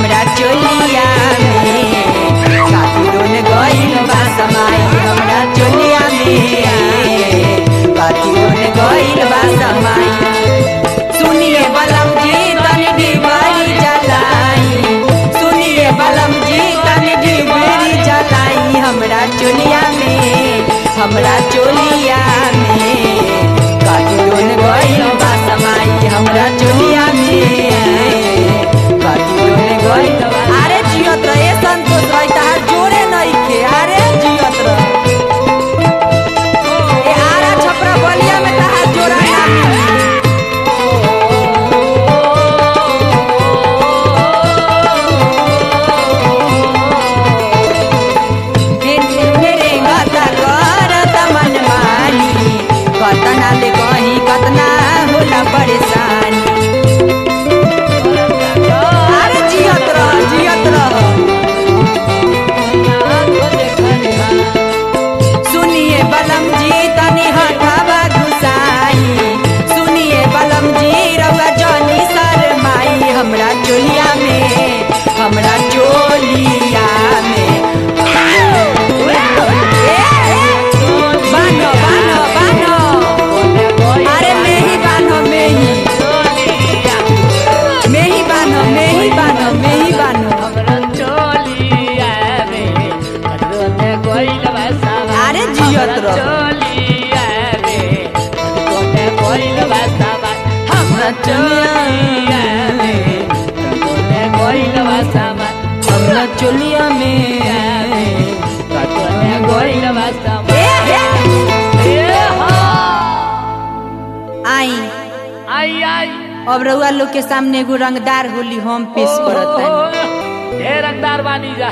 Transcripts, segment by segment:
हमरा चोलिया में कातिरोन गइल बा समाई हमरा चोलिया में कातिरोन गइल बा समाई सुनिए बलम जी तनी डिबरी जलाई सुनिए बलम जी तनी डिबरी जलाई हमरा चोलिया में हमरा चोलिया में कातिरोन गइल बा समाई हमरा चोलिया में कातिरोन गइल बा अरे जियत रहे संतोष भाई तहार जोरे नइखे अरे जियत रहे ए आरा छपरा बलिया में तहार जोरा ना मिली मेरे गता करत मनमानी कतना ले कहीं कतना होला परेशानी अरे जियत रह जियत रह सुनिए बलम जी तनी हटावा घुसाई सुनिए बलम जी रउआ जनी शरमाई हमरा चोलिया में हमरा चोलिया में ए, ए, बान्हो बान्हो बान्हो अरे मेही बान्हो मेही मेही बान्हो मेही बान्हो मेही बान्हो अरे जियत रह हमरा चोलिया में हमरा चोलिया में ए, ए, आई आई आई अब रउआ लोग के सामने एगो रंगदार होली हम पेश करत हनी ढेर रंगदार बानी जा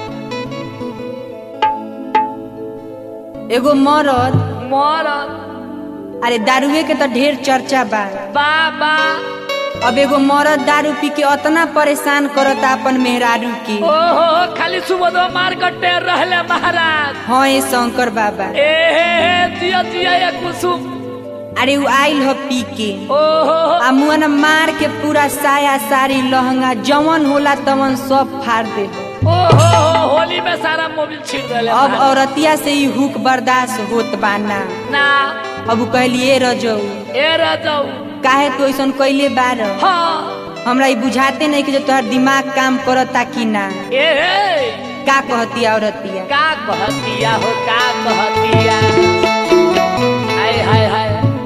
एगो मरद मोर अरे दारुए के तो ढेर चर्चा बा बाबा अब एगो मरद दारू पी के अतना परेशान करता अपन मेहरारू के ओहो खाली सुबह मार कट्टे रहले महाराज हाँ ये शंकर बाबा ए हे हे जिया जिया ये कुसुम अरे वो आइल हो पी के ओहो आ मुअन मार के पूरा साया साड़ी लहंगा जवन होला तवन सब फाड़ दे ओहो होली में सारा मोबिल छीन देले अब महाराज। औरतिया से ही हुक बर्दाश्त होत बाना ना अब उ कहलिए रजऊ ए रह जाऊ काहे तो ऐसन कैले बार हाँ हमरा ई बुझाते नहीं कि जो तोहर दिमाग काम करता कि ना ए हे का कहती औरतिया का कहतिया हो का कहतिया हाय हाय हाय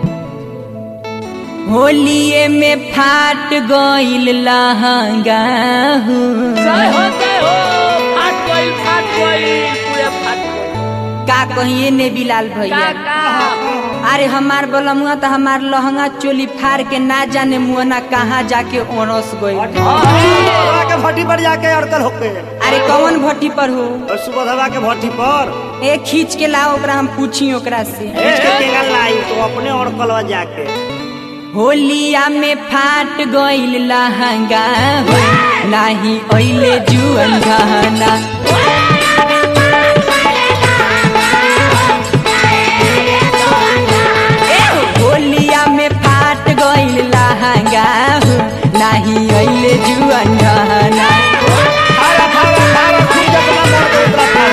होलिए में फाट गइल लहंगा हूँ। जय हो जय हो फाट गइल फाट गइल पूरे फाट गइल का कहिए ने बिलाल का भैया का अरे हमार बलमुआ तो हमार लहंगा चोली फाड़ के ना जाने मुअना कहाँ जाके ओरस गई सुबधवा के भट्टी पर जाके अड़कल होके अरे कौन भट्टी पर हो और सुबधवा के भट्टी पर ए खींच के लाओ ओकरा हम पूछी ओकरा से इसके टेंगल लाई तो अपने अड़कल जाके होलिया में फाट गइल लहंगा हो नाही ओइले जुअन गहना ए हो, होलिया में फाट गइल लहंगा हो नाही ओइले जुअन गहना फाड़ा फाड़ा फाड़ा फिर जतना मर गई उतना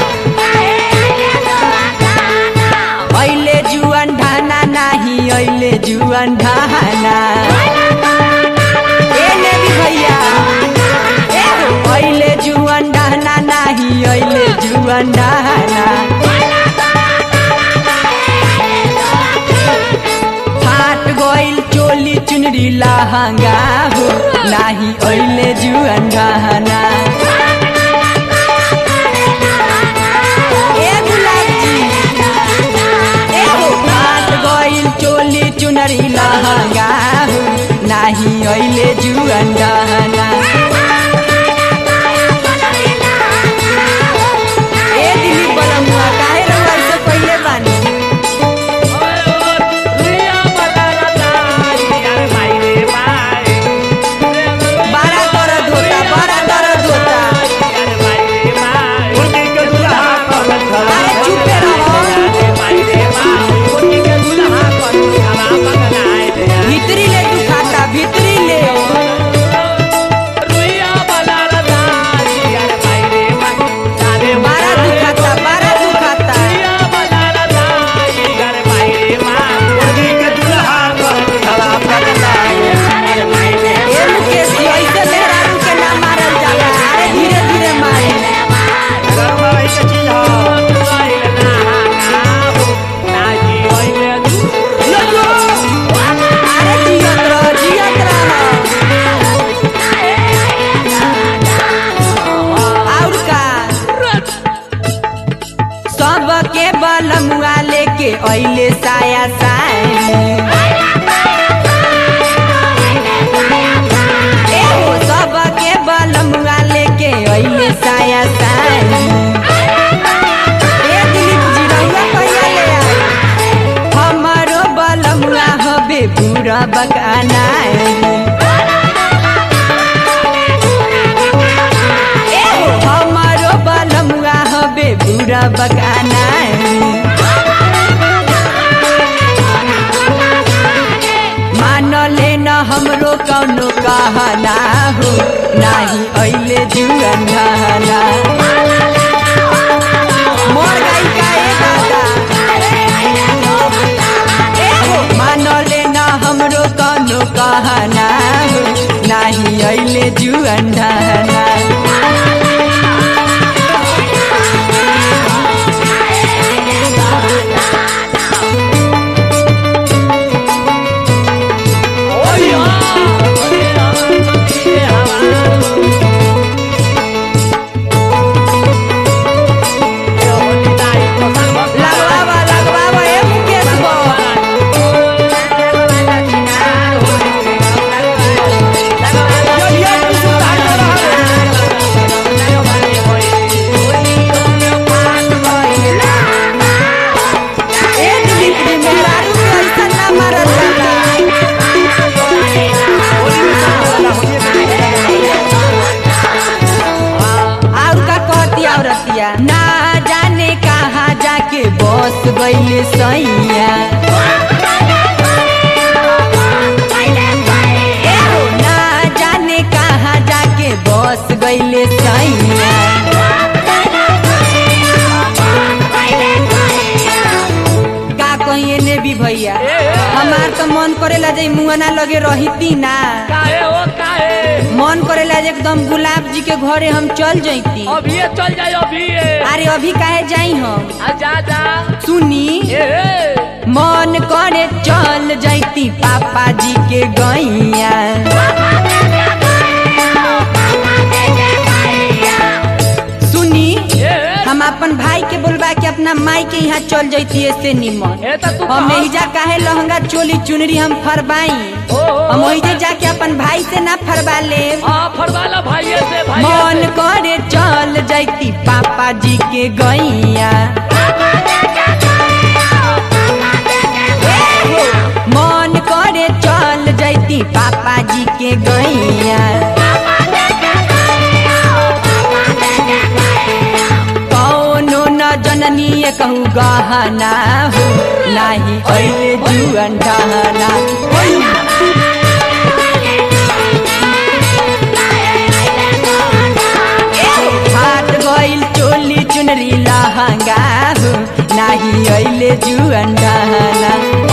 फाड़ा ओइले जुअन ढाना नाही ओइले जुअन ढाना ए ने भी भैया ए हो, ओइले जुअन ढाना नाही ओइले जुअन ढाना फाट गइल चोली चुनरी लहंगा हो नाही ओइले जुअन ढाना ए गुलाब जी ए हो फाट गइल चोली चुनरी लहंगा हो नाही ओइले जुअन ढाना ए दिली बलमुआ काहे रउआ से पहिले बानी बड़ा दर्द होता बड़ा दर्द होता उनके के दुल्हा कहलत हला अरे चुपे रहो भीतरी ले दुखाता भीतरी ले लेके अइले साया साड़ी एहो सबके बलमुआ लेके अइले साया साड़ी ए दिलीप जी रउआ कहिया ले आई हमारो बलमुआ हबे बुरा बकाना एहो हमारो बलमुआ हबे बुरा बकाना मान ले न हमरो कौनो कहना हो नाही अइले जुअन ढहना मोर गई का ए दादा एहो मान ले न हमरो कौनो कहना हो नाही अइले जुअन ढहना लगवावा लगवावा ए मुकेश बो ए दिलीप जी मेहरारू के ऐसा ना मारल जाला और का कहती औरतिया ना जाने कहाँ जाके बस गईले सैया एहो ना जाने कहाँ जाके बस गईले सैया का कहिए ने भी भैया हमार तो मन करेला जे मुआना लगे रहिती ना काहे हो काहे मन करेला जे एकदम गुलाब जी के घरे हम चल जैती अभी चल जाए अभी अरे अभी काहे जाई हम आ जा जा सुनी ए मन करे चल जैती पापा जी के गैया सुनी ए हम अपन भाई के बोलबा के अपना माई के यहाँ चल जैती ऐसे निमन ए त तू हम कहाँ- एहिजा काहे लहंगा चोली चुनरी हम फरबाई ओ, ओ, हम ओहिजे जाके अपन भाई से ना फरबा ले हाँ फरवाला भाइये से मन भाइये से करे चल जैती पापा जी के गैया मन करे चल जैती पापा जी के गैया कौनो न जननी कहू गहना हो नाही अइले जुअन ढहना फाट गइल चोली चुनरी लहंगा हो नाही अइले जुअन ढहना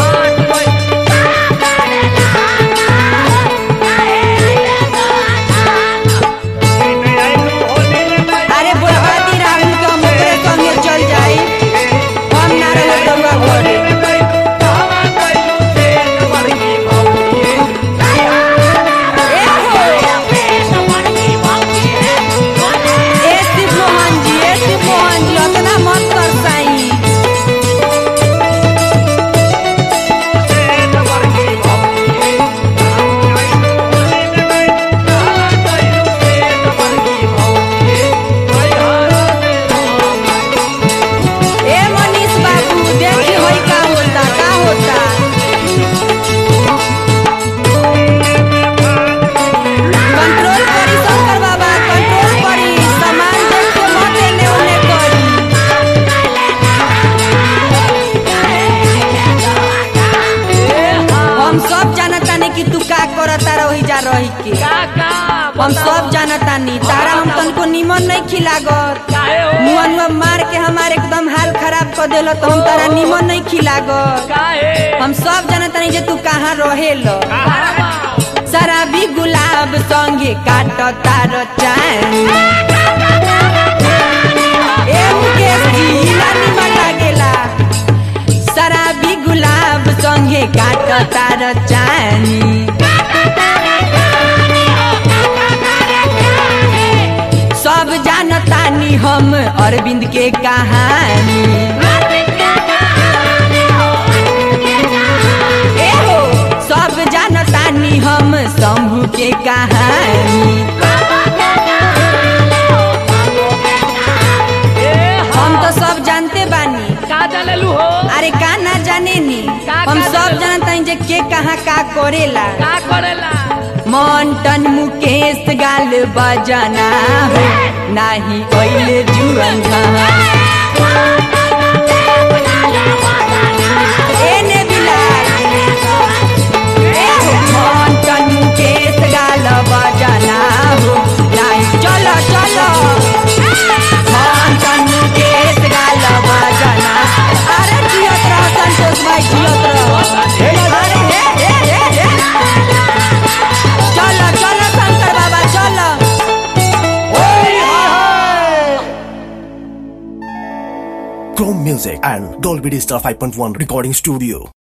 अरे बुढ़ाती राहुल के हम ओकरे संगे चल जाई हम ना रहे रउआ घरे ए हो ए शिव मोहन जी ए शिव मोहन जी उतना मत कर साई ए मनीष बाबू देखी होई का होता का होता कंट्रोल करी शंकर बाबा कंट्रोल करी सामान देख के मत एने ओने करी हम सब जानतानी कि तू का करता रही जा रही के काका हम सब जानतानी तारा हम तनको निमन नहीं खिलागत काहे हो मुआ मुआ मार के हमारे एकदम हाल खराब कर देल तो हम तारा निमन नहीं खिलागत काहे हम सब जानतानी जे तू कहाँ रहेल बाबा शराबी गुलाब संगे काट तार चानी ए मुकेश जी इला निमन लागेला शराबी गुलाब संगे काट तार चानी सब जानतानी हम अरविंद के कहानी हम शंभू के कहानी ए हम तो सब जानते बानी का जानेलू हो अरे का ना जाने नी का हम का सब जानेलू? जानता हैं जे के कहाँ का करेला का करेला मंटन मुकेश गाल बजाना हो नाही ओइले जुअन एने बिलाल ए हो मंटन मुकेश गाल बजाना हो नाही चलो चलो मंटन मुकेश गाल बजाना अरे जियत रह संतोष भाई जियत रह अरे हे हे हे हे चलो चलो शंकर बाबा चलो Chrome Music and Dolby Digital 5.1 Recording Studio.